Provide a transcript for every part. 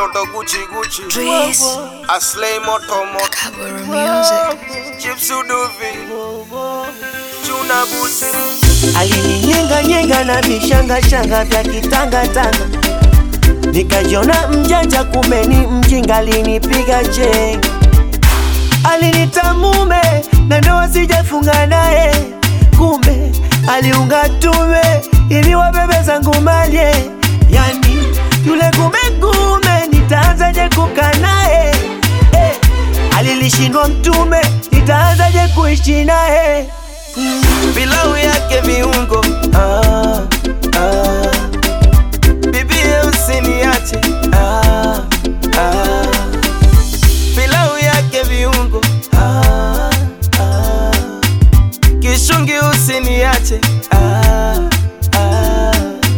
watoto Gucci Gucci Dries, Aslay moto moto Kaburu Music. Chips Uduvi Chuna Busi alininyenga nyenga na vishanga shanga vya kitangatanga, nikajiona mjanja, kumbe ni mjinga, alinipiga chenga, alinita mume na ndoa sijafunga naye, kumbe aliunga tume ili wabebe zangu malye, yani yule kumekume, nitaanzaje kukaa naye eh, alilishindwa mtume, nitaanzaje kuishi naye mm. Pilau yake viungo ah, ah. Bibie usiniache ah, ah. Pilau yake viungo ah, ah. Kishungi usiniache ah, ah.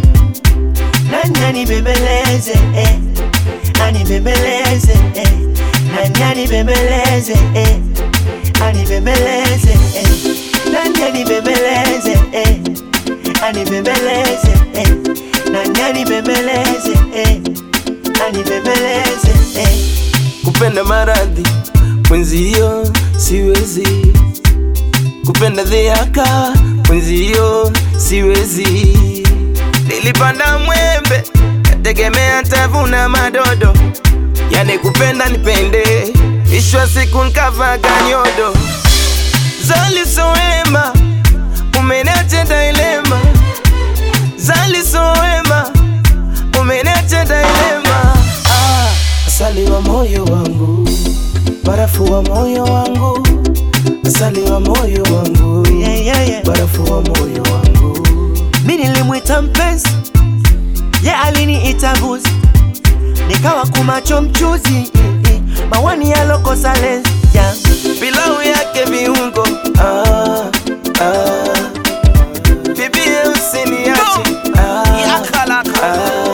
Nani anibembeleze eh. Anibembeleze eh. Nani anibembeleze eh. Anibembeleze eh. Nani anibembeleze eh. Anibembeleze eh. Nani anibembeleze eh. Anibembeleze eh. Kupenda maradhi mwenzio siwezi, kupenda dhiaka mwenzio siwezi. Nilipanda mwembe kategemea tavuna madodo, yani kupenda nipende, ishwa siku nkavaga nyodo Zali soema umeniacha dilema, Zali soema umeniacha dilema. Ah, asali wa moyo wangu, barafu wa moyo wangu, asali wa moyo wangu, yeah, yeah, yeah. barafu wa moyo wangu. Mi nilimwita mpenzi, ye yeah, aliniita mbuzi, nikawa kumacho mchuzi, mawani yalokosa lenzi yeah. Pilau yake viungo ah, ah. Bibie usiniache ah, ah.